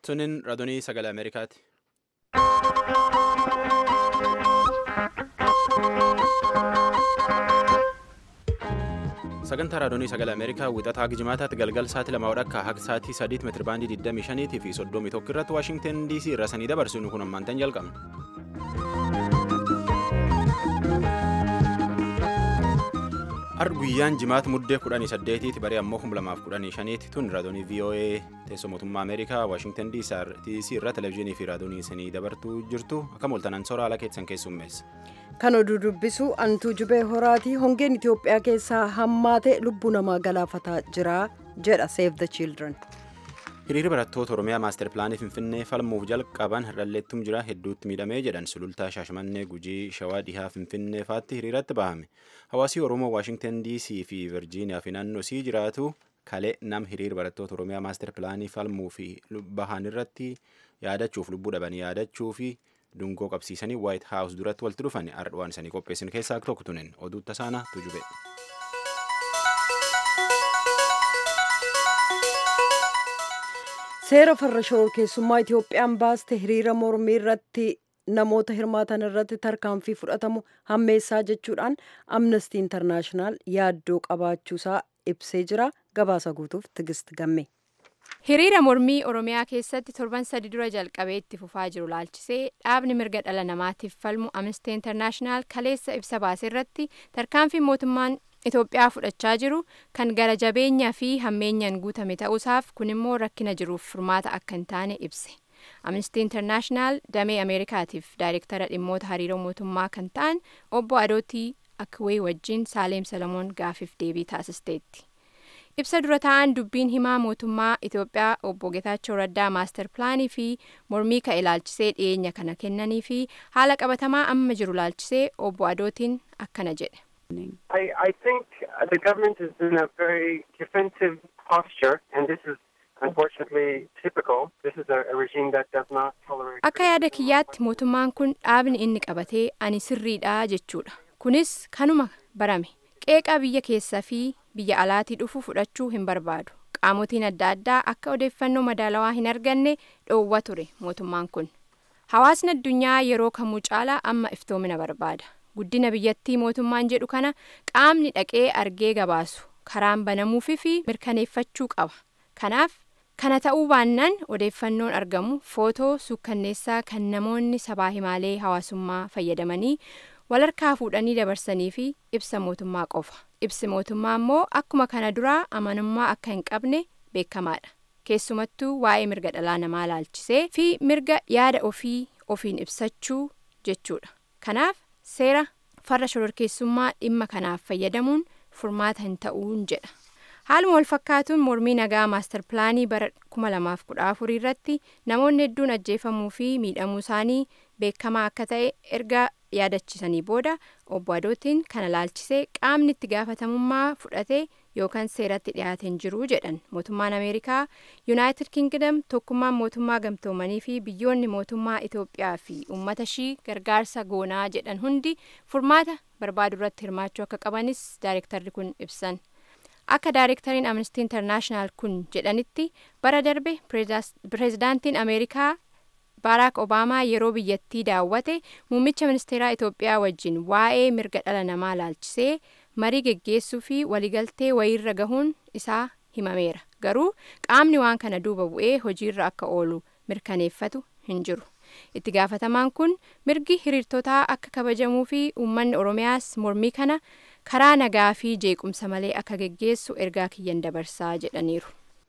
Sunin raadiyoo sagalee Ameerikaati. Sagantaa raadiyoo sagalee Ameerikaa wixataa Gijimaataatti galgal sa'aatii lama akka haga sa'aatii sadiitti meetira baandii 25 fi 31 irratti Waashingtan DC irraa sanii dabarsinu kun ammaantan jalqabna. Arri guyyaan jimaata muddee 18tti baree ammoo 2015tti tun raadiyoo VOA teessoo mootummaa Ameerikaa Waashingtan DC irra televezyiinii fi raadiyoo isinii dabartuu jirtu akka mooltanan soora haala keessan keessummeessa. Kan oduu dubbisu antuu jubee horaati hongeen Itoophiyaa keessaa hammaate lubbuu namaa galaafataa jira jedha Save the Children. Hiriirri barattoota Oromiyaa maaster pilaanii Finfinnee falmuuf jalqaban har'alleettum jira hedduutti miidhamee jedhan sulultaa Shaashmannee Gujii Shawaa Dhihaa Finfinnee faatti hiriiratti bahame. Hawaasii Oromoo Waashingtan DC fi Virjiiniyaa fi naannoo sii jiraatu kalee nam hiriira barattoota Oromiyaa maaster pilaanii falmuu fi bahan irratti yaadachuuf lubbuu dhaban yaadachuu fi dungoo qabsiisanii White House duratti walitti dhufan ardwaan isanii qopheessin keessaa tokko tunin oduu tasaana tujube. Seera farra shororkeessummaa Itoophiyaan baaste hiriira mormii irratti namoota hirmaatan irratti tarkaanfii fudhatamu hammeessaa jechuudhaan amnestii intarnaashinaal yaaddoo qabaachuusaa ibsee jira gabaasa guutuuf tigist gamme. hiriira mormii oromiyaa keessatti torban sadi dura jalqabee itti fufaa jiru laalchisee dhaabni mirga dhala namaatiif falmu amnestii intarnaashinaal kaleessa ibsa baase irratti tarkaanfii mootummaan Itoophiyaa fudhachaa jiru kan gara jabeenyaa fi hammeenyaan guutame ta'uusaaf kun immoo rakkina jiruuf furmaata akka hin taane ibse. Amnestii Intarnaashinaal damee Ameerikaatiif daayirektara dhimmoota hariiroo mootummaa kan ta'an obbo Adootii Akwee wajjin Saaleem Salamoon gaafiif deebii taasisteetti. Ibsa dura ta'an dubbiin himaa mootummaa Itoophiyaa obbo Getaachoo Raddaa maaster pilaanii fi mormii ka'e laalchisee dhiyeenya kana kennanii fi haala qabatamaa amma jiru laalchisee obbo Adootiin akkana jedhe. I, I think the government is in a very defensive posture, and this is unfortunately typical. This is a, a regime that does not tolerate. Akka yaada kiyyaatti mootummaan kun dhaabni inni qabatee ani sirriidha jechuudha. Kunis kanuma barame. Qeeqa biyya keessaa fi biyya alaatii dhufu fudhachuu hin barbaadu. Qaamotiin adda addaa akka odeeffannoo madaalawaa hin arganne dhoowwa ture mootummaan kun. Hawaasni addunyaa yeroo kamuu caalaa amma iftoomina barbaada. guddina biyyattii mootummaan jedhu kana qaamni dhaqee argee gabaasu karaan banamuufi fi mirkaneeffachuu qaba kanaaf kana ta'uu baannaan odeeffannoon argamu footoo suukkanneessaa kan namoonni sabaa himaalee hawaasummaa fayyadamanii walharkaa fuudhanii dabarsanii fi ibsa mootummaa qofa ibsi mootummaa immoo akkuma kana duraa amanamummaa akka hin qabne beekamaadha keessumattuu waa'ee mirga dhalaa namaa laalchisee fi mirga yaada ofii ofiin ibsachuu jechuudha kanaaf seera farra shororkeessummaa dhimma kanaaf fayyadamuun furmaata hin ta'uun jedha haaluma wal fakkaatuun mormii nagaa maastar pilaanii bara 2014 irratti namoonni hedduun ajjeefamuu fi miidhamuu isaanii beekamaa akka ta'e erga yaadachisanii booda obbo Adootiin kana laalchisee qaamni itti gaafatamummaa fudhatee yookaan seeratti dhiyaate hin jiru jedhan mootummaan ameerikaa yuunaayitid kingdom tokkummaan mootummaa gamtoomanii fi biyyoonni mootummaa itoophiyaa fi uummata ishii gargaarsa goonaa jedhan hundi furmaata barbaadu irratti hirmaachuu akka qabanis daayirektarri kun ibsan akka daayirektariin amnestii intarnaashinaal kun jedhanitti bara darbe pireezidaantiin ameerikaa baaraak obaamaa yeroo biyyattii daawwate muummicha ministeeraa itoophiyaa wajjin waa'ee mirga dhala namaa laalchisee marii geggeessuu fi waliigaltee wayiirra gahuun isaa himameera garuu qaamni waan kana duuba bu'ee hojiirra akka oolu mirkaneeffatu hin jiru itti gaafatamaan kun mirgi hiriirtotaa akka kabajamuu fi uummanni oromiyaas mormii kana karaa nagaa fi jeequmsa malee akka geggeessu ergaa kiyyan dabarsaa jedhaniiru.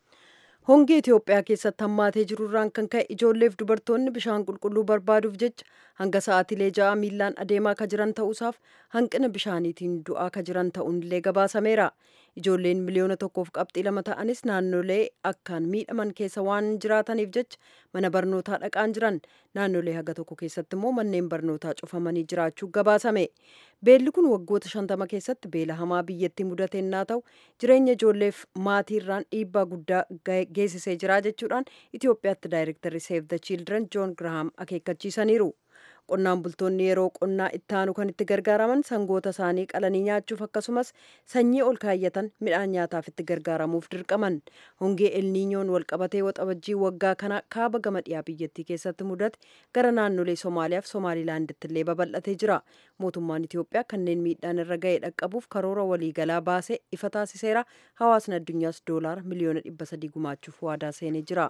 Hongii Itoophiyaa keessatti hammaatee jirurraan kan ka'e ijoolleef dubartoonni bishaan qulqulluu barbaaduuf jecha hanga sa'aatilee ja'a miillaan adeemaa ka jiran ta'uusaaf hanqina bishaaniitiin du'aa ka jiran ta'uunillee gabaasameera. Ijoolleen miliyoona tokkoof qabxii lama ta'anis naannolee akkaan miidhaman keessa waan jiraataniif jecha mana barnootaa dhaqaan jiran naannolee haga tokko keessatti immoo manneen barnootaa cufamanii jiraachuu gabaasame. Beelli kun waggoota shantama keessatti beela hamaa biyyattii mudatennaa ta'u jireenya ijoolleef maatiirraan dhiibbaa guddaa geessisee jira jechuudhaan Itoophiyaatti daayirektarri Save the Children Joon Girahaam akeekkachiisaniiru. qonnaan bultoonni yeroo qonnaa ittaanu kan itti gargaaraman sangoota isaanii qalanii nyaachuuf akkasumas sanyii ol kaayyatan midhaan nyaataaf itti gargaaramuuf dirqaman hongee elniinyoon walqabatee waxabajjii waggaa kana kaaba gama dhiyaa biyyattii keessatti mudate gara naannolee somaaliyaaf somaalilaanditti illee babal'atee jira mootummaan itiyoophiyaa kanneen miidhaan irra ga'e dhaqqabuuf karoora waliigalaa baasee ifa taasiseera hawaasni addunyaas doolaara miliyoona dhibba sadii gumaachuuf waadaa seenee jira.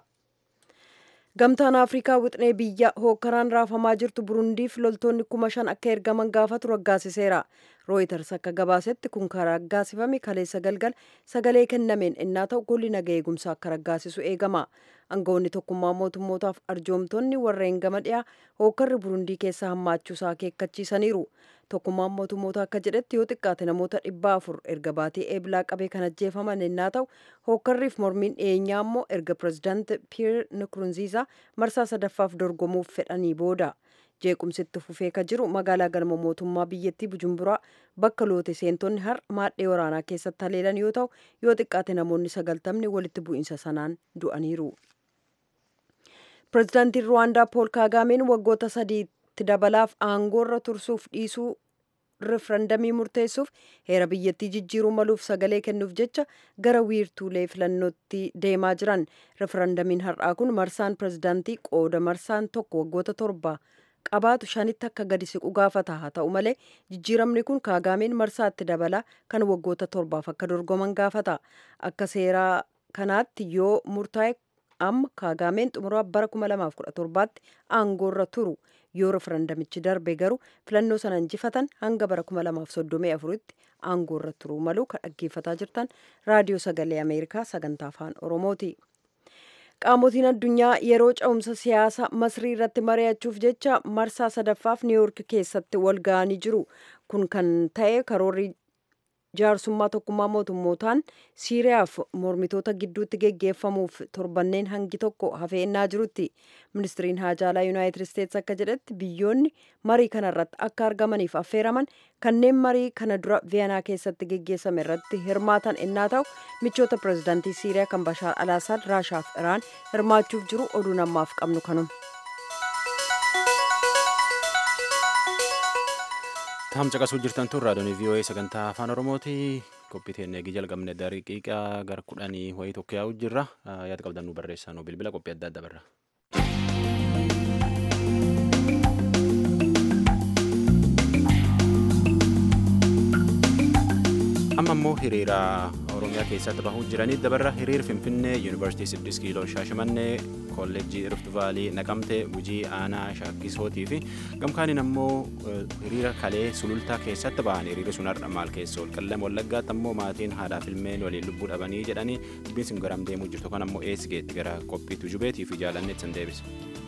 gamtaan afrikaa wixnee biyya hookkaraan raafamaa jirtu burundiif loltoonni kuma shan akka ergaman gaafatu raggaasiseera rooyiters akka gabaasetti kun kan raggaasifame kaleessa galgal sagalee kennameen innaa ta'u golli naga eegumsaa akka raggaasisu eegama aangawoonni tokkummaa mootummootaaf arjoomtonni warreen gama dhiyaa hookkarri burundii keessa hammaachuusaa akeekkachiisaniiru tokkummaan mootummoota akka jedhetti yoo xiqqaate namoota dhibba afur erga baatee eeblaa qabee kan ajjeefaman innaa ta'u hookkarriif mormiin dhiyeenyaa immoo erga pirezidaant piyeer nikurunziisaa marsaa sadaffaaf dorgomuuf fedhanii booda jeequmsitti fufee ka jiru magaalaa galma mootummaa biyyattii bujumburaa bakka loote seentonni har maadhee waraanaa keessatti haleelan yoo ta'u yoo xiqqaate namoonni sagaltamni walitti bu'iinsa sanaan du'aniiru. pirezidaantiin ruwaandaa pool kaagaameen waggoota sadiitti dabalaaf aangoorra tursuuf dhiisuu rifarandamii murteessuuf heera biyyattii jijjiiruu maluuf sagalee kennuuf jecha gara wiirtuulee filannootti deemaa jiran rifarandamiin har'aa kun marsaan pirezidaantii qooda marsaan tokko waggoota torba qabaatu shanitti akka gadi siqu gaafata haa ta'u malee jijjiiramni kun kaagaameen marsaatti dabala kan waggoota torbaaf akka dorgoman gaafata akka seeraa kanaatti yoo murtaa'e amma kaagaameen xumuraa bara 2017tti aangoorra turu yoo referendamichi darbe garuu filannoo sana injifatan hanga bara 2034tti aangoorra turuu malu kan dhaggeeffataa jirtan raadiyoo sagalee ameerikaa sagantaa afaan oromooti. qaamotiin addunyaa yeroo ca'umsa siyaasa masrii irratti mari'achuuf jecha marsaa sadaffaaf niiwuork keessatti wal ga'anii jiru kun kan ta'e karoorri jaarsummaa tokkummaa mootummootaan siiriyaaf mormitoota gidduutti geggeeffamuuf torbanneen hangi tokko hafeennaa jirutti ministiriin haajaalaa yuunaayitid isteetsi akka jedhetti biyyoonni marii kana irratti akka argamaniif affeeraman kanneen marii kana dura viyanaa keessatti geggeessame irratti hirmaatan ennaa ta'u michoota pirezidaantii siiriyaa kan bashaar alaasaad raashaaf iraan hirmaachuuf jiru oduu namaaf qabnu kanuma. Taam caqasuu jirtan tun raadiyoon VOA sagantaa afaan Oromooti. Qophii teennee eegi jalqabne daqiiqaa gara kudhanii wayii tokko yaa'u jirra. Yaada qabdan nu barreessaa nu bilbila qophii adda addaa barra. amma immoo hiriira oromiyaa keessatti bahuu jiranii dabarra hiriir finfinnee yuunivarsiitii siddis kiiloo shaashamannee kolleejjii rift vaalii naqamtee gujii aanaa shaakkisootii fi gamkaaniin ammoo hiriira kalee sulultaa keessatti bahan hiriirri sun har'a maal keessa ol qallam wallaggaatti ammoo maatiin haadhaaf ilmeen waliin lubbuu dhabanii jedhanii dubbiin sun garam deemuu jirtu kan ammoo eesigeetti gara qophiitu jubeetii fi jaalanneetti san deebisa.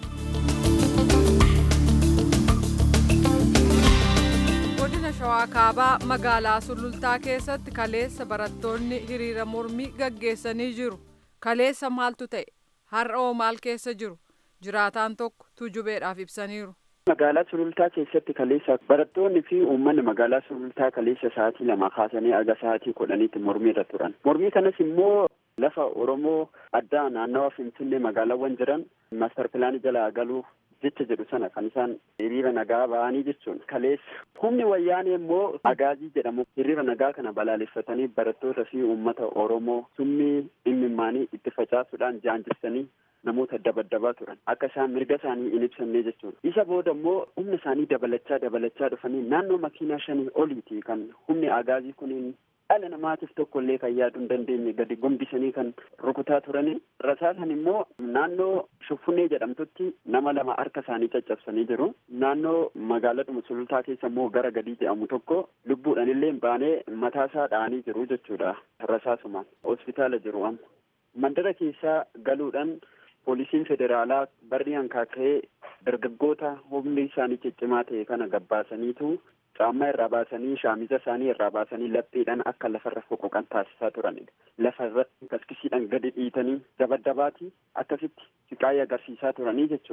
godina shawaa kaabaa magaalaa sulultaa keessatti kaleessa barattoonni hiriira mormii gaggeessanii jiru kaleessa maaltu ta'e har'oo maal keessa jiru jiraataan tokko tujubeedhaaf ibsaniiru. magaalaa sulultaa keessatti kaleessa barattoonni fi uummanni magaalaa sulultaa kaleessa sa'aatii lama kaasanii aga sa'aatii kudhaniitti mormiirra turan mormii kanas immoo lafa oromoo addaa naannawa finfinnee magaalaawwan jiran maaster pilaanii jalaa galuu jecha jedhu sana kan isaan hiriira nagaa ba'anii jechuun kaleessa humni wayyaanee immoo agaazii jedhamu hiriira nagaa kana balaaleffatanii barattoota fi uummata oromoo summii imimmaanii itti facaasuudhaan jaanjistanii namoota dabaddabaa turan akka isaan mirga isaanii hin ibsanne jechuudha isa booda immoo humna isaanii dabalachaa dabalachaa dhufanii naannoo makiinaa shanii oliiti kan humni agaazii kuniin dhala namaatiif tokko illee kan yaaduu hin dandeenye gadi gombisanii kan rukutaa turanii rasaasan immoo naannoo shuffunnee jedhamtutti nama lama harka isaanii caccabsanii jiru naannoo magaaladhuma sulultaa keessa immoo gara gadii jedhamu tokko lubbuudhaan illee baanee mataasaa dha'anii jiru jechuudha rasaasumaan hospitaala jiru amma mandara keessaa galuudhaan poolisiin federaalaa barri hankaaka'ee dargaggoota humni isaanii ciccimaa ta'e kana gabbaasaniitu caammaa irraa baasanii shaamiza isaanii irraa baasanii lapheedhaan akka lafarra foqoqan taasisaa turanidha. Lafarratti kaskisiidhaan gadi dhiitanii dabaddabaati akkasitti siqaayii agarsiisaa turanii jechuun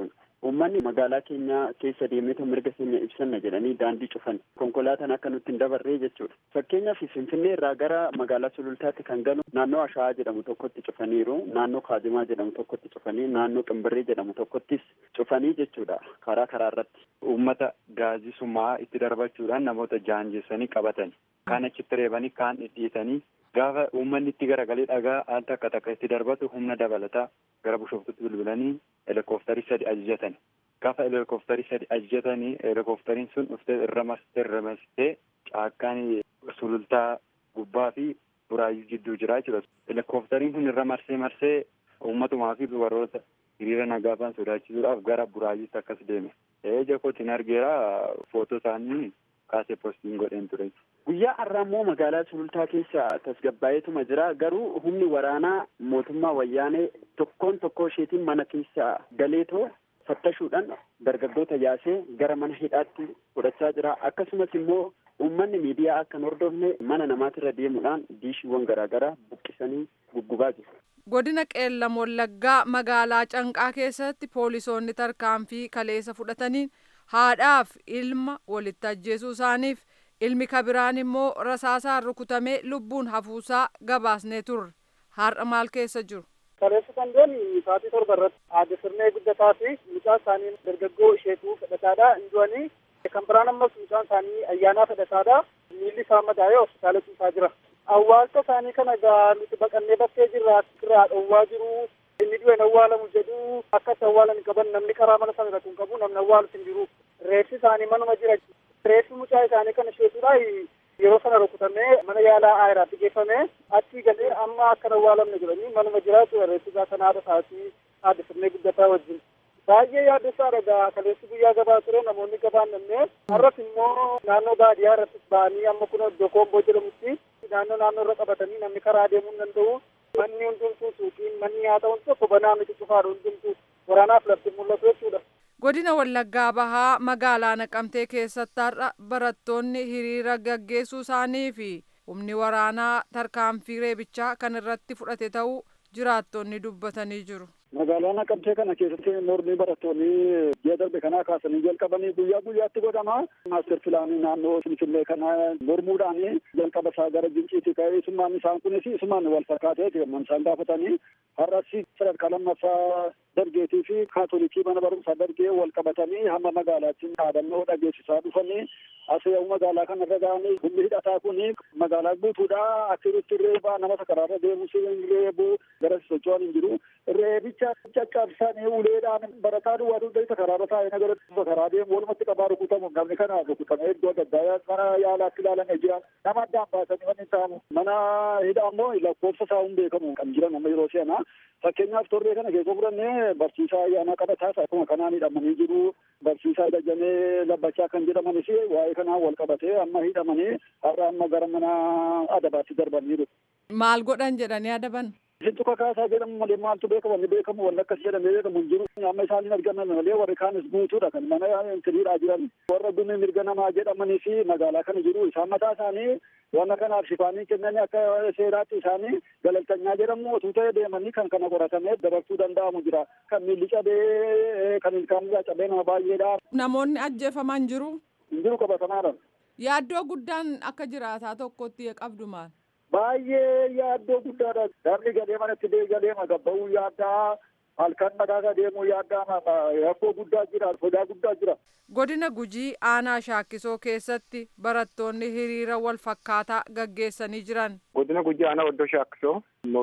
uummanni magaalaa keenya keessa deemeetu mirga keenya ibsanna jedhanii daandii cufan konkolaataan akka nutti hin dabarree jechuudha fakkeenyaaf finfinnee irraa gara magaalaa sulultaatti kan galu naannoo ashaa'aa jedhamu tokkotti cufaniiru naannoo kaazimaa jedhamu tokkotti cufanii naannoo qimbirree jedhamu tokkottis cufanii jechuudha karaa karaa irratti. Uummata gaazii sumaa itti darbachuudhaan namoota jaanjessanii qabatan kaan achitti reebanii kaan dhidhiitanii gaafa uummanni itti garagalee dhagaa al takka takka itti darbatu humna dabalataa gara bishooftutti bilbilanii helikooftari sadi ajajatan gaafa helikooftari sadi ajajatanii helikooftariin sun dhuftee irra marsitee irra marsitee caakkaan sulultaa gubbaa fi buraayyuu jidduu jira jechuudha. Helikooftariin kun irra marsee marsee uummatumaa fi warroota hiriira nagaafaan sodaachisuudhaaf gara buraayyuutti akkas deeme. Eeja kootiin argeera footoo isaanii kaasee postiin godheen ture. Guyyaa har'aa immoo magaalaa sulultaa keessa tasgabbaa'eetuma jira garuu humni waraanaa mootummaa wayyaanee tokkoon tokkoo isheetiin mana keessa galeetoo fattashuudhaan dargaggoota yaasee gara mana hidhaatti fudhachaa jira akkasumas immoo uummanni miidiyaa akka hin hordofne mana namaatirra deemuudhaan diishiiwwan garaagaraa buqqisanii guggubaa jiru. Godina Qeellam Wallaggaa magaalaa Canqaa keessatti poolisoonni tarkaanfii kaleessa fudhataniin haadhaaf ilma walitti ajjeesuu isaaniif ilmi kabiraan immoo rasaasaan rukutamee lubbuun hafuusaa gabaasnee turre har'a maal keessa jiru. Kaleessa kan deemu sa'aatii torba irratti aadde sirnee guddataa fi mucaa isaanii dargaggoo isheetuu fedhataadha hin du'anii kan biraan ammas mucaan isaanii ayyaanaa fedhataadha miilli isaa madaa'ee hospitaala ciisaa jira. Awwaalcha isaanii kana gaa nuti baqannee bakkee jirra irraa dhowwaa jiru inni du'e awwaalamu jedhu akka itti awwaalan qaban namni karaa mana sana irratti hin qabu namni awwaalu hin jiru reeffi isaanii manuma jira reeffi mucaa isaanii kana isheetudha yeroo sana rukutamee mana yaalaa aayiraatti geeffamee achii galee amma akka hin awwaalamne jedhanii manuma jiraatu reeffi isaa sana haadha isaatii haadha sirnee guddataa wajjin. Baay'ee yaaddessaadha gaa kaleessi guyyaa gabaa ture namoonni gabaan namnee har'as immoo naannoo baadiyyaa irratti ba'anii amma kun iddoo koomboo jedhamutti naannoo naannoo irra qabatanii namni karaa deemuu hin danda'u manni hundumtuu suuqiin manni nyaata hundi tokko banaa miti cufaadha hundumtuu waraanaaf lafti mul'atu jechuudha. Godina Wallaggaa Bahaa magaalaa Naqamtee keessatti har'a barattoonni hiriira gaggeessuu isaanii fi humni waraanaa tarkaanfii reebichaa kan irratti fudhate ta'uu jiraattonni dubbatanii jiru. magaalaa naqamtee kana keessatti mormii barattoonni ji'a darbe kanaa kaasanii jalqabanii guyyaa guyyaatti godhama maaster pilaanii naannoo finfinnee kana mormuudhaan jalqaba isaa gara jinciiti ka'ee isummaan isaan kunis isumaan wal fakkaatee man isaan gaafatanii har'as sadarkaa lammaffaa dargeetii fi kaatolikii mana barumsaa dargee wal qabatanii hamma magaalaatti dhaadannoo dhageessisaa dhufanii as yoo magaalaa kana irra ga'anii humni hidhataa kun magaalaa guutuudha akkasitti reebaa namoota karaarra deemu si reebu gara socho'an hin jiru reebicha caccabsanii uleedhaan barataa duwwaa dugdayta karaarra taa'ee nagara karaa deemu walumatti qabaa rukutamu namni kana rukutamee iddoo adda addaa mana yaalaatti ilaalanii jiran nama addaan baasanii wanni ta'amu mana hidhaa immoo lakkoofsa isaa hin beekamu kan jiran amma yeroo seenaa fakkeenyaaf torbee kana keessa fudhannee barsiisaa ayyaanaa qabataas akkuma kanaan hidhamanii jiru barsiisaa dajjanee labbachaa kan jedhamanis waa'ee kanaan wal qabatee amma hidhamanii har'a amma gara mana adabaatti darbaniiru. Maal godhan jedhanii adaban? Isintu kakaasaa jedhamu malee maaltu beekama wanni beekamu wanni akkas jedhamee beekamu hin jiru. Amma isaan hin argaman malee warri kaanis guutuudha kan mana intiriidhaa jiran. Warra gumi mirga namaa jedhamanii fi magaalaa kana jiru isaan mataa isaanii wanna kanaaf shifaanii kennanii akka seeraatti isaanii galaltanyaa jedhamu otuu ta'e deemanii kan kana qoratamee dabarsuu danda'amu jira. Kan miilli cabee kan ilkaan irraa cabee nama baay'eedha. Namoonni ajjeefaman jiru? Hin jiru qabatamaadha. Yaaddoo guddaan akka jiraataa tokkotti qabdu maal? baay'ee yaaddoo guddaadha. Namni galee manatti galee gabba'uu yaaddaa halkan madaaga deemuu yaaddaa rakkoo guddaa jira sodaa guddaa jira. Godina Gujii aanaa shaakkisoo keessatti barattoonni hiriira wal fakkaataa gaggeessanii jiran. Godina Gujii aanaa oddoo shaakkisoo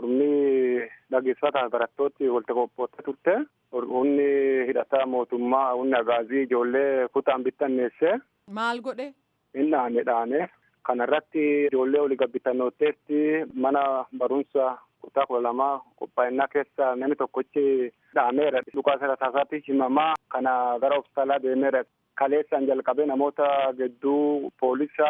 mormii dhageessifataa barattooti walitti qophootte turte. Humni hidhataa mootummaa humni agaazii ijoollee kutaan bittanneesse. Maal godhe? Inni dhaane dhaane. Kana irratti ijoollee olii gabbitannooteetti mana barumsa kutaa kudha lamaa qophaa'inaa keessa namni tokkochi dhaameera. Dhukaa sarataasaatti himamaa kana gara hospitaalaa deemeera. Kaleessaan jalqabee namoota gidduu poolisa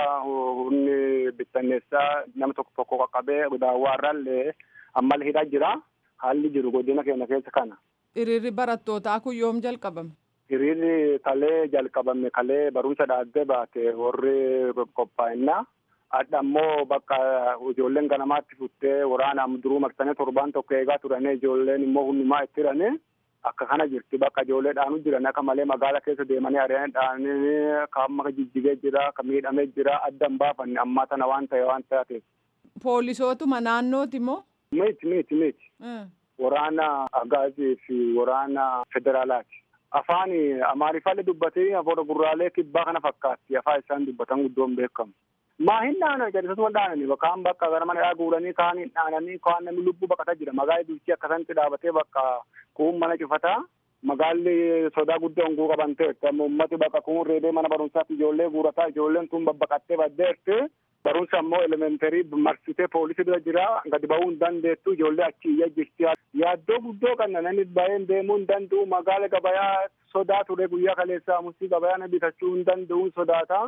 humni bittanneessaa nama tokko tokko qaqqabee daawwaarraallee ammallee hidhaa jira. Haalli jiru godina keenya keessa kana. Hiriirri barattootaa kun yoom jalqabame? Hiriirri kalee jalqabame kalee barumsa dhaabbee baate warri qophaa'inaa. Adda ammoo bakka ijoolleen ganamaatti futtee waraanaan duruu marsanii torbaan tokko eegaa turanii ijoolleen immoo hundumaa itti hiranii akka kana jirti bakka ijoollee dhaanu jiran akka malee magaala keessa deemanii ari'anii dhaananii kan maka jijjigee jira kan miidhamee jira adda hin baafanne ammaa tana waan ta'e waan taateef. Poolisootuma naannooti moo? Miti miti miti. Waraana agaazii fi waraana federaalaati. Afaan amaariffaallee dubbatee afooda gurraalee kibbaa kana fakkaatti afaan isaan dubbatan guddoon beekamu. maa hin dhaanan jallisatuma dhaananii kaan bakka gara mana dhaa guuranii kaan hin dhaananii kaan namni lubbuu baqataa jira magaalli bulchii akkasatti dhaabatee bakka kuun mana cufataa magaalli sodaa guddaa honguu qaban ta'etti amma ummati bakka kuun reebee mana barumsaatti ijoollee guurataa ijoolleen tun babbaqattee baddeetti barumsa ammoo elementarii marsitee poolisii bira jira gadi ba'uu hin dandeettu ijoollee achi iyya jirti yaaddoo guddoo kanna namni baay'een deemuu hin danda'u magaala gabayaa sodaa ture guyyaa kaleessaa musii gabayaa bitachuu hin danda'u sodaata.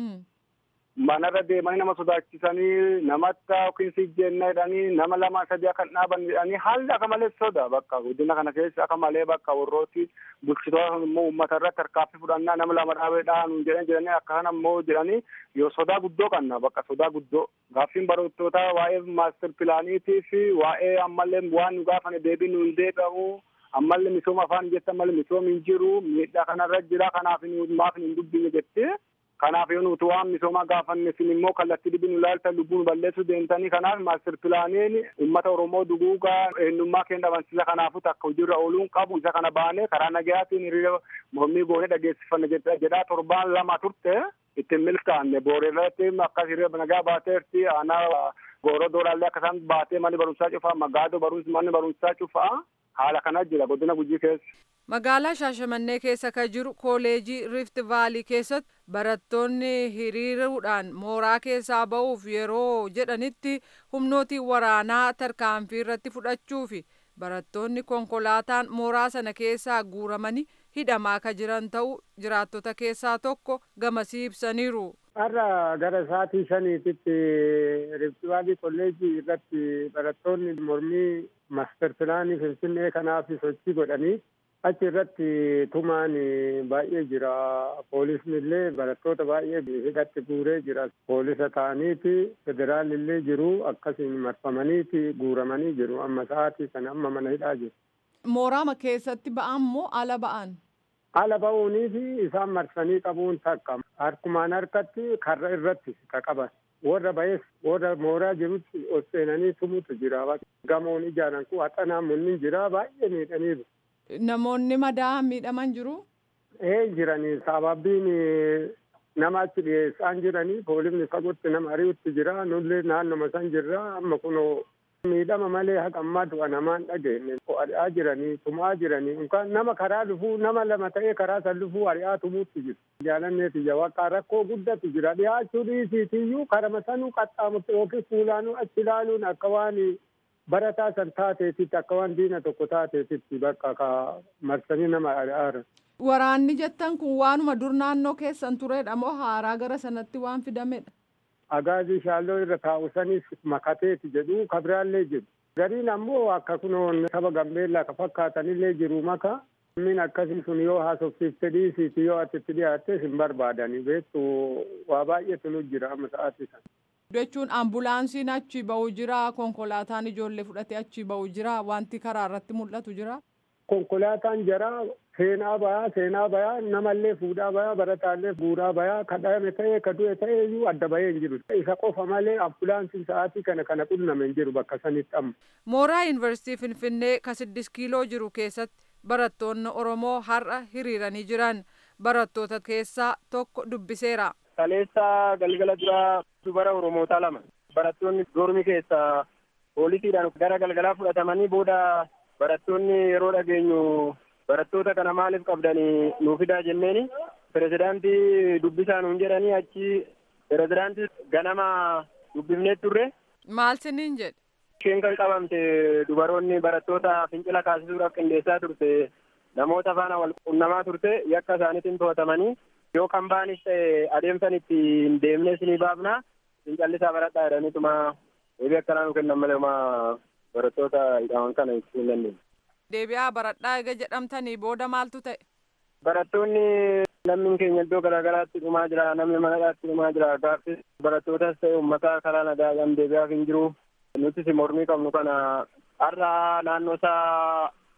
manarra deemanii nama sodaachisanii namatti yookiin sijjeenna jedhanii nama lama sadii akka dhaaban jedhanii haalli akka malee soda bakka guddina kana keessa akka malee bakka warrooti bulchitoota immoo uummata irratti harkaaffii fudhannaa nama lama dhaabee dhaanu jedhan jedhanii akka kana immoo jedhanii yoo sodaa guddoo qabna bakka sodaa guddoo gaaffiin barattoota waa'ee maaster pilaaniitii fi waa'ee ammallee waan nu gaafane deebii nu hin deebi'amu ammallee misooma afaan jette ammallee misooma hin jiru miidhaa kanarra jira kanaaf maaf hin dubbine jettee. kanaaf yoo nuti waan misoomaa gaafanne isin immoo kallattii dhibin ilaalta lubbuun balleessuu deemtanii kanaaf maaster pilaaniin uummata oromoo duguugaa eenyummaa keenya dhabansiisa kanaafuu takka hojiirra ooluun qabu isa kana baanee karaa nagayaatiin hiriira mormii goonee dhageessifanne jedhaa torbaan lama turte ittiin milkaanne booreerratti akkas hiriira nagaa baateerti aanaa gooroo doolaallee akkasaan baatee manni barumsaa cufaa magaadoo barumsi manni barumsaa cufaa haala kana jira godina gujii keessa. Magaalaa Shaashamannee keessa kan jiru kooleejii Rift Vaalii keessatti barattoonni hiriiruudhaan mooraa keessaa ba'uuf yeroo jedhanitti humnootiin waraanaa tarkaanfii irratti fudhachuu fi barattoonni konkolaataan mooraa sana keessaa guuramanii hidhamaa kan jiran ta'uu jiraattota keessaa tokko gamasii ibsaniiru. Har'a gara sa'aatii shaniititti Rift Vaalii kolleejii irratti barattoonni mormii maaster pilaanii Finfinnee kanaaf sochii godhanii achi irratti tumaan baay'ee jira poolisni illee barattoota baay'ee hidhatti guuree jira poolisa ta'aniiti federaalli illee jiru akkasiin marfamaniiti guuramanii jiru amma sa'aatii kana amma mana hidhaa jiru. Mooraama keessatti ba'an moo ala ba'an? Ala ba'uunii fi isaan marsanii qabuun takka harkumaan harkatti karra irratti ka qaban. warra ba'ees warra mooraa jirutti ol seenanii tumutu jira gamoon ijaaran kun haxanaan munni jira baay'ee miidhaniiru. Namoonni madaa miidhaman jiru? Ee jiranii sababiin nama achi dhiyeessaan jiranii poolisni fagootti nama ari'utti jira nullee naannoma san jirra amma kunoo miidhama malee haqa ammaa du'a namaan dhageenye ari'aa jiranii tumaa jiranii yookaan nama karaa dhufuu nama lama ta'ee karaa san dhufuu ari'aa tumuutti jiru. Jaalanneeti jawaqaa rakkoo guddatu jira dhiyaachuu dhiisiitiyyuu karama sanuu qaxxaamurte yookiin fuulaanuu achi ilaaluun akka waan barataa san taateetitti akka waan diina tokko taateetitti bakka ka marsanii nama ari'aara. Waraanni jettan kun waanuma dur naannoo keessan turedha moo haaraa gara sanatti waan fidamedha? Agaazii shaalloo irra taa'u sanis makateeti jedhu kabiraallee jedhu. Gariin ammoo akka kunoon saba gambeellaa ka fakkaatanillee jiru maka. Min akkasii sun yoo haasofsiifte dhiisiiti yoo ati itti dhiyaatte hin barbaadani beektu waa baay'eetu nu jira amma sa'aatii sana. jechuun ambulaansiin achi ba'u jira konkolaataan ijoollee fudhatee achi ba'u jira wanti karaa irratti mul'atu jira. Konkolaataan jara seenaa bayaa seenaa bayaa namallee fuudhaa bayaa barataallee guuraa bayaa ka dhayame ta'ee ka du'e ta'ee iyyuu adda bahee hin jiru. Isa qofa malee ambulaansiin sa'aatii kana kana qunname hin jiru bakka sanitti amma. Mooraa Yuunivarsiitii Finfinnee ka siddis kiiloo jiru keessatti barattoonni Oromoo har'a hiriiranii jiran barattoota keessaa tokko dubbiseera. Kaleessa galgala dura dubara Oromootaa lama barattoonni dormi keessaa poolisiidhaan gara galgalaa fudhatamanii booda barattoonni yeroo dhageenyu barattoota kana maaliif qabdanii nuuf fidaa jenneeni pirezidaantii dubbisaa nuun jedhanii achi pirezidaantii ganama dubbifnee turre. Maal siniin jedhe? Isheen kan qabamte dubaroonni barattoota fincila kaasisuudhaaf qindeessaa turte namoota faana wal qunnamaa turte yakka isaaniitiin to'atamanii yoo kan baanis ta'e adeemsan itti hin deemne isinii baafna fincallisaa baradhaa jedhaniituma deebii akkanaa nu kennan malee barattoota hidhaman kana ibsuu hin dandeenye. Deebi'aa baradhaa eega jedhamtanii booda maaltu ta'e? Barattoonni lammiin keenya iddoo garaagaraatti dhumaa jira namni manadhaatti dhumaa jira gaaffii barattootas ta'e uummataa karaa nagaadhaan deebi'aaf hin jiru nutis mormii qabnu kana har'a naannoo isaa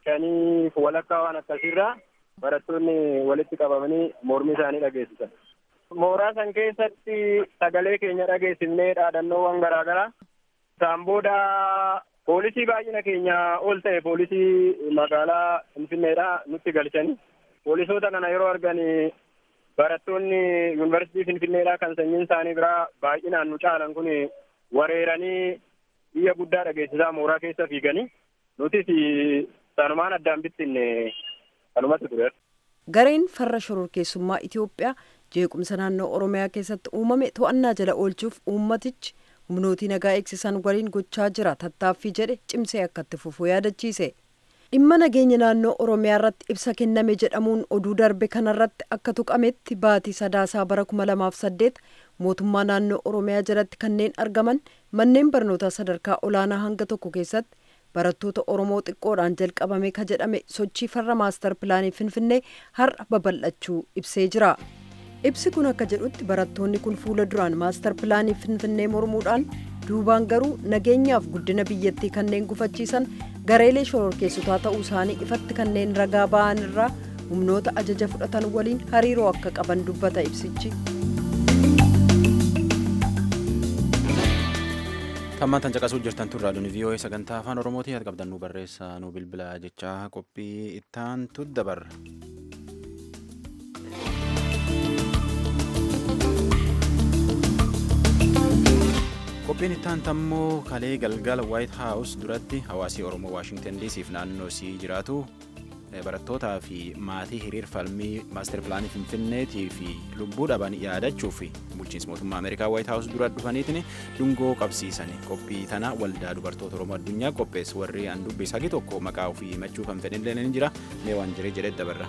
shanii walakkaa waan akkasiirraa barattoonni walitti qabamanii mormii isaanii dhageessisan. Mooraa san keessatti sagalee keenya dhageessifnee dhaadannoowwan garaa garaa isaan booda poolisii baay'ina keenya ol ta'e poolisii magaalaa Finfinneedha nutti galchanii poolisoota kana yeroo argan barattoonni yuunivarsiitii Finfinneedha kan sanyiin isaanii biraa baay'inaan nu caalan kun wareeranii biyya guddaa dhageessisaa mooraa keessa fiiganii nutis sanumaan addaan bittinne kanumatti ture. Gareen farra shororkeessummaa Itoophiyaa jeequmsa naannoo Oromiyaa keessatti uumame to'annaa jala oolchuuf uummatichi humnootii nagaa eegsisan waliin gochaa jira tattaaffii jedhe cimsee akkatti fufuu yaadachiise. dhimma nageenya naannoo oromiyaa irratti ibsa kenname jedhamuun oduu darbe kanarratti akka tuqametti baatii sadaasaa bara kuma lamaaf saddeet mootummaa naannoo oromiyaa jalatti kanneen argaman manneen barnootaa sadarkaa olaanaa hanga tokko keessatti barattoota oromoo xiqqoodhaan jalqabame ka jedhame sochii farra maastar pilaanii finfinnee har'a babal'achuu ibsee jira ibsi kun akka jedhutti barattoonni kun fuula duraan maastar pilaanii finfinnee mormuudhaan duubaan garuu nageenyaaf guddina biyyattii kanneen gufachiisan gareelee shororkeessotaa ta'uu isaanii ifatti kanneen ragaa ba'an irraa humnoota ajaja fudhatan waliin hariiroo akka qaban dubbata ibsichi. Tammaan tan caqasuu jirtan turraa duni VOA sagantaa afaan Oromootii ati qabdan nu barreessaa nu bilbilaa jechaa qophii ittaan tuddabarra. qophiin ittaan tammoo kalee galgala waayit haawus duratti hawaasii oromoo waashingtan diisiif naannoo sii jiraatu barattootaa fi maatii hiriir falmii maaster pilaanii finfinneetii fi lubbuu dhaban yaadachuu fi bulchiinsa mootummaa ameerikaa waayit haawus dura dhufaniitiin dungoo qabsiisanii qophii tana waldaa dubartoota oromoo addunyaa qopheessu warri an dubbisa hagi tokko maqaa ofii himachuu kan fedhinlee ni jira mee waan jiree jedhee dabarra.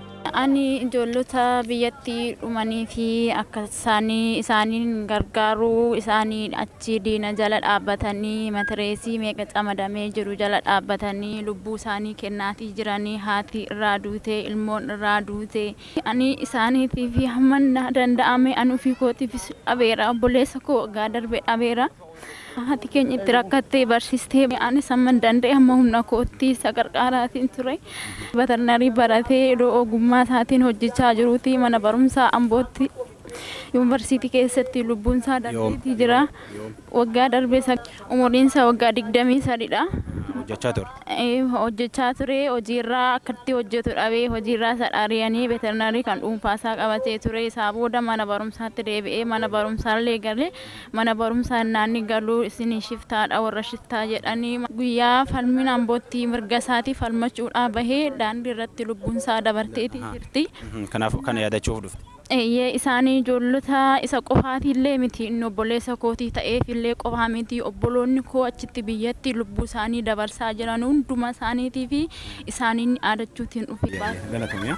Ani ijoollota biyyatti dhumanii fi akka isaanii isaaniin gargaaruu isaanii achi diina jala dhaabbatanii matireesii meeqa camadamee jiru jala dhaabbatanii lubbuu isaanii kennaatii jiranii haati irraa duute ilmoon irraa duute ani isaaniitii fi hamma danda'ame ani ofii kootiifis dhabeera obboleessa koo waggaa darbe dhabeera. haati keenya itti rakkattee barsiistee ani samman danda'e amma humna kootti isa gargaaraatiin ture batarnarii baratee iddoo ogummaa isaatiin hojjechaa jiruuti mana barumsaa ambootti yuunivarsiitii keessatti lubbuun isaa darbeetii jira waggaa darbee umuriin isaa waggaa digdamii sadidha. hojjechaa ture. hojjechaa ture hojiirraa akkatti hojjetu dhabee hojiirraa isa dhaariyanii veterinarii kan dhuunfaasaa qabatee ture isaa booda mana barumsaatti deebi'ee mana barumsaallee galee mana barumsaa naanni galuu isin shiftaadha warra shiftaa jedhanii guyyaa falmiin ambootti mirga isaatii falmachuudhaa bahee daandii irratti lubbuun isaa dabarteetii jirti. Kanaaf kana yaadachuuf dhufte. Eeyyee isaanii ijoollota isa qofaatiillee miti inni obboleessa kootii ta'eefillee qofaa miti obboloonni koo achitti biyyatti lubbuu isaanii dabarsaa jiran hunduma isaaniitii fi isaaniin yaadachuutiin dhufi Galatoomii.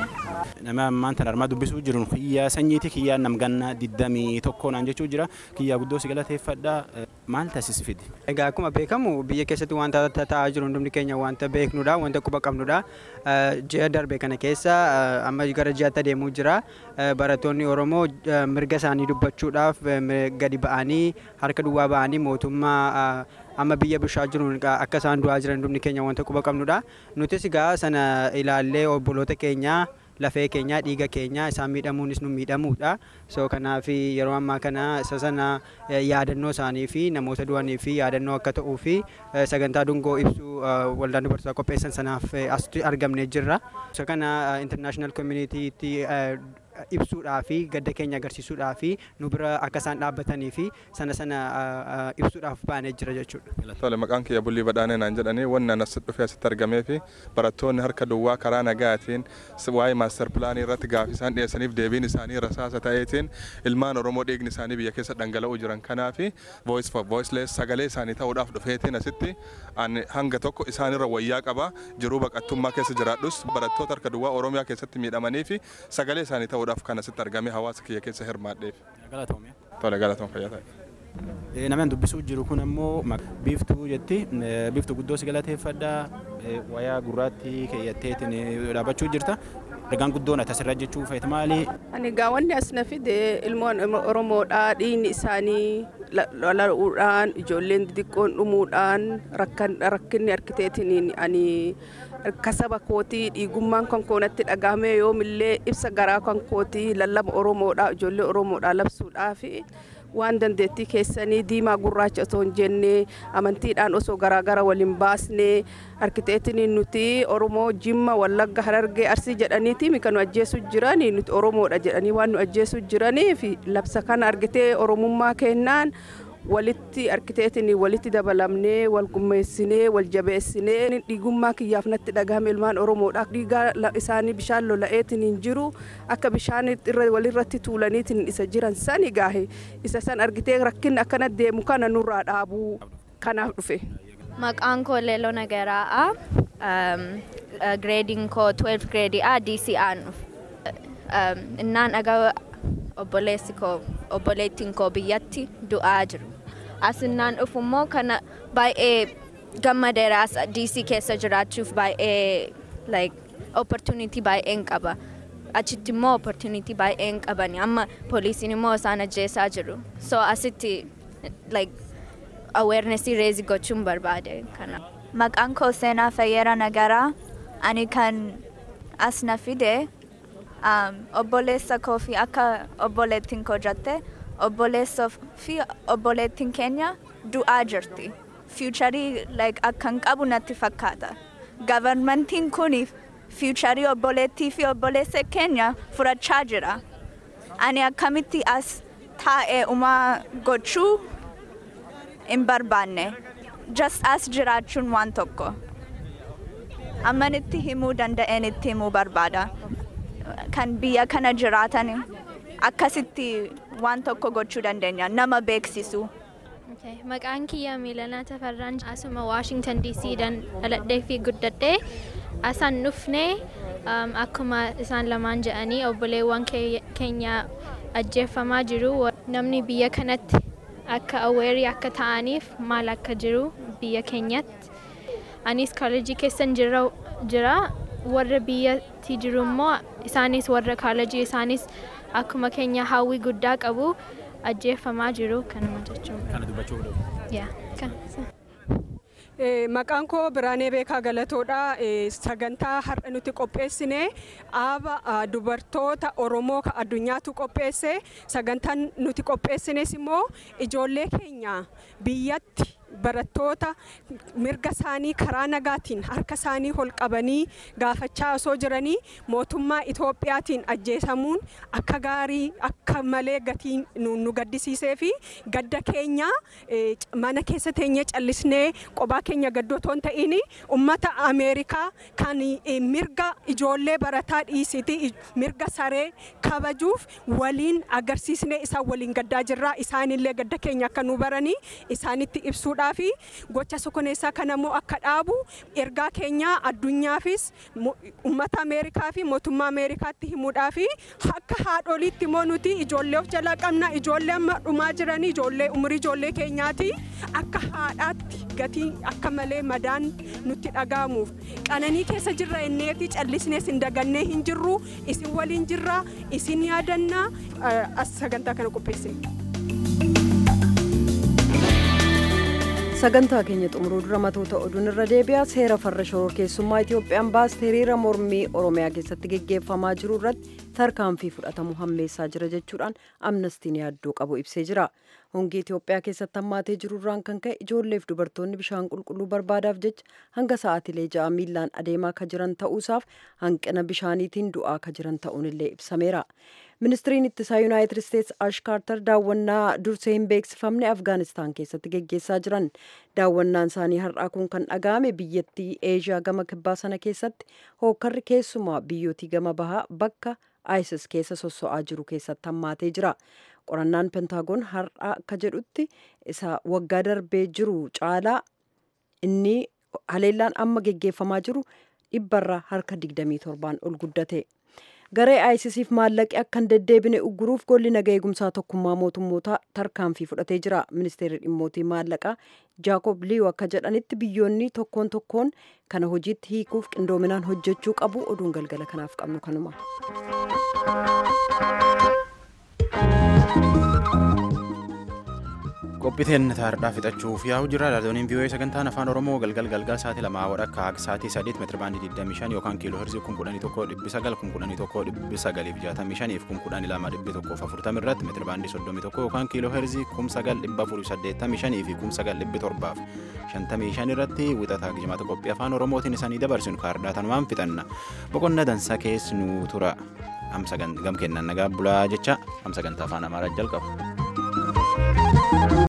Nama ammaan tan armaa dubbisuu jiru kiyyaa sanyiiti kiyyaa namgannaa digdamii tokko naan jechuu jira kiyyaa guddoo si galateeffadha maal taasisfidi. Egaa akkuma beekamu biyya keessatti wanta ta'aa jiru hundumni keenya wanta beeknudha wanta quba qabnudha ji'a darbe kana keessa amma gara ji'aatti adeemuu jira barattoonni Oromoo mirga isaanii dubbachuudhaaf gadi ba'anii harka duwwaa ba'anii mootummaa amma biyya bushaa jiruun akka isaan du'aa jiran hundumni keenya wanta quba qabnudha nutis egaa sana ilaallee obboloota keenya lafee keenya dhiiga keenya isaan miidhamuunis nu miidhamuudha so kanaaf yeroo ammaa kana isa sana yaadannoo isaanii fi namoota du'anii fi yaadannoo akka ta'uu fi sagantaa dungoo ibsuu waldaan dubartootaa qopheessan sanaaf asitti argamnee jirra so kana international communitytti ibsuudhaa fi gadda keenya agarsiisuudhaa fi nu bira akka isaan dhaabbatanii fi sana sana ibsuudhaaf baanee jira jechuudha. Tole maqaan kiyya bullii badhaanee naan jedhanii wanni anas dhufee asitti argamee fi barattoonni harka duwwaa karaa nagaatiin waa'ee maaster pilaanii irratti gaafii isaan dhiyeessaniif deebiin isaanii rasaasa ta'eetiin ilmaan Oromoo dhiigni isaanii biyya keessa dhangala'uu jiran kanaa fi voice for voiceless sagalee isaanii ta'uudhaaf dhufeetiin asitti hanga tokko isaanirra wayyaa qaba jiruu baqattummaa keessa jiraadhus barattoota harka duwwaa Oromiyaa keessatti miidhamanii fi sagalee isaanii ta'uudhaaf ta'uudhaaf kan asitti argame hawaasa kiyya keessa hirmaadheef. Galatoomii. Tole galatoom fayyaa ta'e. Namni dubbisuu jiru kun ammoo biiftuu jetti biiftuu guddoo si galateeffadha wayaa gurraatti keeyyatteetiin dhaabbachuu jirta Ergaan guddoon asirra jechuu feetu maali? Ani gaa wanni as na fide ilmoon Oromoodha dhiigni isaanii lola'uudhaan ijoolleen xixiqqoon dhumuudhaan rakkinni arkiteetiin ani kasaba kootii dhiigummaan kan koonatti dhagahame yoomillee ibsa garaa kan kootii lallaba Oromoodha ijoollee Oromoodha labsuudhaaf waan dandeettii keessanii diimaa gurraacha osoo hin jenne amantiidhaan osoo garaagara waliin baasne arkiteetiin nuti oromoo jimma wallagga harargee arsii jedhaniiti kan nu ajjeesu jiranii nuti oromoodha jedhanii waan nu ajjeesu jiraniif labsa kana argitee oromummaa kennaan walitti arkiteetiin walitti dabalamnee wal gummeessinee wal jabeessinee dhiigummaa kiyyaaf natti dhagahame ilmaan oromoodha dhiigaa isaanii bishaan lola'eetiin hin jiru akka bishaan walirratti tuulaniitiin isa jiran sani gaahe isa san argitee rakkinni akkana deemu kana nurraa dhaabuu kanaaf dhufe. Maqaan koo Leeloo Nagaraa'aa. Gireediin koo 12 gireedii A DCA'n innaan dhagaa obboleessi koo obboleettiin koo biyyatti du'aa jiru. As innaan dhufu immoo kana baay'ee gammadeeraas DC keessa jiraachuuf baay'ee like opportunity baay'een qaba. Achitti immoo opportunity baay'een qabani amma poolisiin immoo isaan ajjeesaa jiru. So asitti like awarenessii reezi gochuun barbaade kana. Maqaan koo Seenaa Fayyera Nagaraa. Ani kan as na fide obboleessa koo fi akka obboleettiin koo jette obboleessa fi obboleettiin keenya du'aa jirti. Fiicharii like akkan qabu natti fakkaata. Gavarmentiin kun fiicharii obboleettii fi obboleessa keenya furachaa jira. Ani akkamitti as taa'ee umaa gochuu hin barbaanne. Just as jiraachuun waan tokko. Ammanitti himuu danda'een itti himuu barbaada. Kan biyya kana jiraatan akkasitti waan tokko gochuu dandeenya. Nama beeksisu. Maqaan kiyya Miilanaa Tafarraan asuma Waashingtan DC dhaladhee fi guddadhee asaan dhufnee akkuma isaan lamaan jedhanii obboleewwan keenya ajjeeffamaa jiru. Namni biyya kanatti akka aweerii akka ta'aniif maal akka jiru biyya keenyatti. Anis kaalejii keessan jira warra biyyatti jiru immoo isaanis warra kaalejii isaanis akkuma keenya hawwii guddaa qabu ajjeeffamaa jiru kanuma jechuudha. Kana dubbachuu Maqaan koo Biraanee Beekaa Galatoodha. Sagantaa har'a nuti qopheessine aaba dubartoota Oromoo addunyaatu qopheesse. Sagantaan nuti qopheessines immoo ijoollee keenya biyyatti barattoota mirga isaanii karaa nagaatiin harka isaanii ol qabanii gaafachaa osoo jiranii mootummaa Itoophiyaatiin ajjeesamuun akka gaarii akka malee gatii nu gaddisiisee fi gadda keenya mana keessa teenyee callisnee qophaa keenya gaddotoo hin ta'in ummata Ameerikaa kan mirga ijoollee barataa dhiisiti mirga saree kabajuuf waliin agarsiisnee isaan waliin gaddaa jirra isaanillee gadda keenya akka nu baranii isaanitti ibsuudha. fi gocha sokoneessaa kana immoo akka dhaabu ergaa keenya addunyaafis uummata ameerikaa fi mootummaa ameerikaatti himuudhaa fi akka haadholiitti immoo nuti ijoollee of jalaa qabna ijoollee amma dhumaa jiranii ijoollee umurii ijoollee keenyaati akka haadhaatti gatii akka malee madaan nutti dhaga'amuuf qananii keessa jirra inneeti callisnees hin dagannee hin jirru isin waliin jirra isin yaadannaa as sagantaa kana qopheessine. sagantaa keenya xumuruu dura matoota oduun irra deebi'a seera farra shoror keessummaa itoophiyaan baaste hiriira mormii oromiyaa keessatti geggeeffamaa jiru irratti tarkaanfii fudhatamu hammeessaa jira jechuudhaan amnestiin yaaddoo qabu ibsee jira hongii itoophiyaa keessatti hammaatee jiru irraan kan ka'e ijoolleef dubartoonni bishaan qulqulluu barbaadaaf jecha hanga sa'aatilee ja'a miillaan adeemaa ka jiran ta'uusaaf hanqina bishaaniitiin du'aa ka jiran ta'uun illee ibsameera ministiriin ittisaa yuunaayitid isteetsi ash kaartar daawwannaa dursee hin beeksifamne afgaanistaan keessatti geggeessaa jiran daawwannaan isaanii har'aa kun kan dhaga'ame biyyattii eeshiyaa gama kibbaa sana keessatti hookkarri keessumaa biyyootii gama bahaa bakka isis keessa sosso'aa jiru keessatti hammaatee jira qorannaan pentaagoon har'aa akka jedhutti isa waggaa darbee jiru caalaa inni haleellaan amma geggeeffamaa jiru dhibbarra harka 27 ol guddate. garee ISISif maallaqi akka hin deddeebine ugguruuf golli naga eegumsaa tokkummaa mootummoota tarkaanfii fudhatee jira ministeerri dhimmootii maallaqaa jaakob liiw akka jedhanitti biyyoonni tokkoon tokkoon kana hojiitti hiikuuf qindoominaan hojjechuu qabu oduun galgala kanaaf qabnu kanuma. qophiiteen taardhaa fixachuuf yaa'u jira raadiyooniin vii'oo'ee sagantaan afaan oromoo galgal galgal sa'aatii lamaa wadhakka akka sa'aatii sadiitti meetira baandii 25 yookaan kiiloo herzii kun kudhanii tokko dhibbi sagal kun kudhanii tokko dhibbi sagaliif jaatamii shaniif kun kudhanii lama dhibbi tokkoof afurtamii irratti meetira baandii soddomii tokko yookaan kiiloo herzii kum sagal dhibba afurii saddeettamii shanii fi kum sagal dhibbi torbaaf shantamii shan irratti wixataa gijimaata qophii afaan oromootiin isanii dabarsinu kaardhaa tanumaan fixanna boqonna dansaa keessa nu tura amsa gam kennan nagaa bulaa jecha amsa gantaa afaan amaaraa jalqabu.